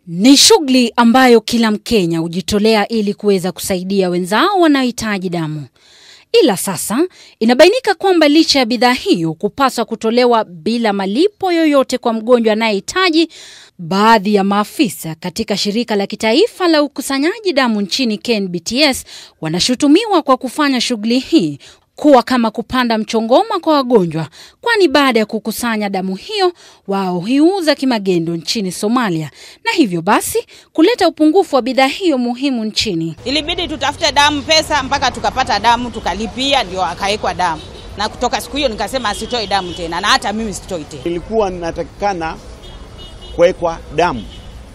Ni shughuli ambayo kila Mkenya hujitolea ili kuweza kusaidia wenzao wanaohitaji damu. Ila sasa inabainika kwamba licha ya bidhaa hiyo kupaswa kutolewa bila malipo yoyote kwa mgonjwa anayehitaji, baadhi ya maafisa katika shirika la kitaifa la ukusanyaji damu nchini KNBTS wanashutumiwa kwa kufanya shughuli hii kuwa kama kupanda mchongoma kwa wagonjwa, kwani baada ya kukusanya damu hiyo wao huiuza kimagendo nchini Somalia, na hivyo basi kuleta upungufu wa bidhaa hiyo muhimu nchini. Ilibidi tutafute damu pesa mpaka tukapata damu tukalipia, ndio akawekwa damu, na kutoka siku hiyo nikasema asitoi damu tena, na hata mimi sitoi tena. Ilikuwa natakikana kuwekwa damu,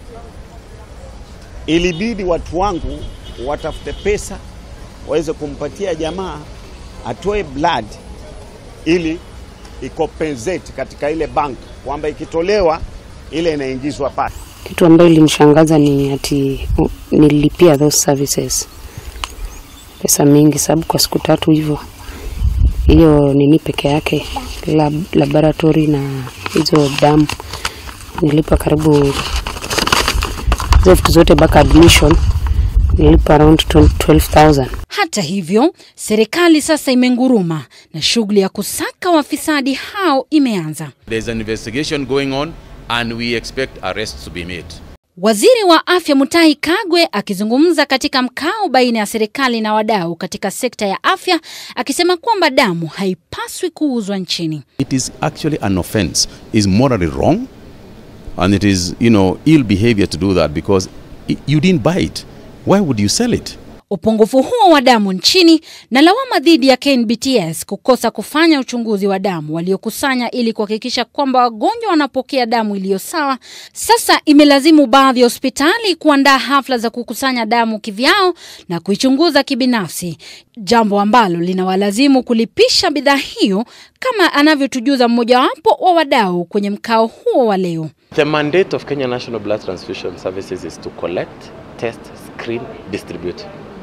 ilibidi watu wangu watafute pesa waweze kumpatia jamaa atoe blood ili ikompensate katika ile bank, kwamba ikitolewa ile inaingizwa pale. Kitu ambayo ilinishangaza ni ati uh, nililipia those services pesa mingi, sababu kwa siku tatu hivyo, hiyo nini peke yake lab, laboratory na hizo damu nilipa karibu hizo vitu zote mpaka admission nilipa around 12,000. Hata hivyo, serikali sasa imenguruma na shughuli ya kusaka wafisadi hao imeanza. There's an investigation going on and we expect arrests to be made. Waziri wa Afya Mutahi Kagwe akizungumza katika mkao baina ya serikali na wadau katika sekta ya afya akisema kwamba damu haipaswi kuuzwa nchini. It is actually an offense, is morally wrong and it is, you know, ill behavior to do that because i- you didn't buy it. Why would you sell it? Upungufu huo wa damu nchini na lawama dhidi ya KNBTS kukosa kufanya uchunguzi wa damu waliokusanya ili kuhakikisha kwamba wagonjwa wanapokea damu iliyo sawa, sasa imelazimu baadhi ya hospitali kuandaa hafla za kukusanya damu kivyao na kuichunguza kibinafsi, jambo ambalo linawalazimu kulipisha bidhaa hiyo, kama anavyotujuza mmojawapo wa wadau kwenye mkao huo wa leo. The mandate of Kenya National Blood Transfusion Services is to collect, test, screen, distribute.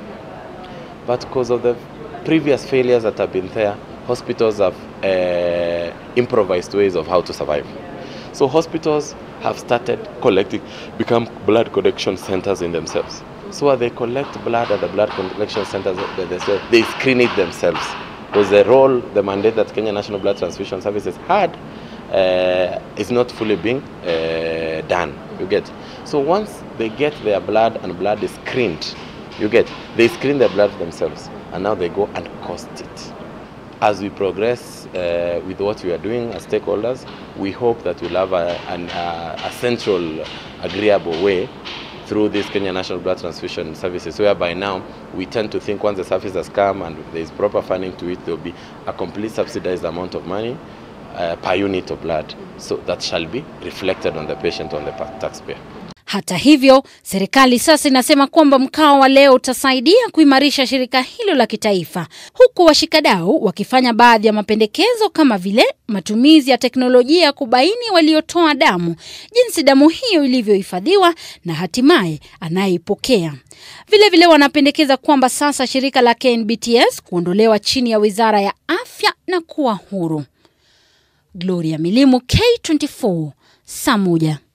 But because of the previous failures that have been there, hospitals have uh, improvised ways of how to survive. So hospitals have started collecting, become blood collection centers in themselves. So when they collect blood at the blood collection centers, they, they, they screen it themselves. Because the role, the mandate that Kenya National Blood Transfusion Services had uh, is not fully being uh, done. You get. So once they get their blood and blood is screened, you get. They screen their blood themselves, and now they go and cost it. As we progress uh, with what we are doing as stakeholders, we hope that we'll have a, an, uh, a central, agreeable way through this Kenya National Blood Transfusion Services, whereby now we tend to think once the service has come and there is proper funding to it, there will be a complete subsidized amount of money uh, per unit of blood. So that shall be reflected on the patient, on the pa- taxpayer. Hata hivyo, serikali sasa inasema kwamba mkao wa leo utasaidia kuimarisha shirika hilo la kitaifa, huku washikadau wakifanya baadhi ya mapendekezo kama vile matumizi ya teknolojia ya kubaini waliotoa damu, jinsi damu hiyo ilivyohifadhiwa na hatimaye anayeipokea. Vilevile wanapendekeza kwamba sasa shirika la KNBTS kuondolewa chini ya Wizara ya Afya na kuwa huru. Gloria Milimu, K24, saa moja.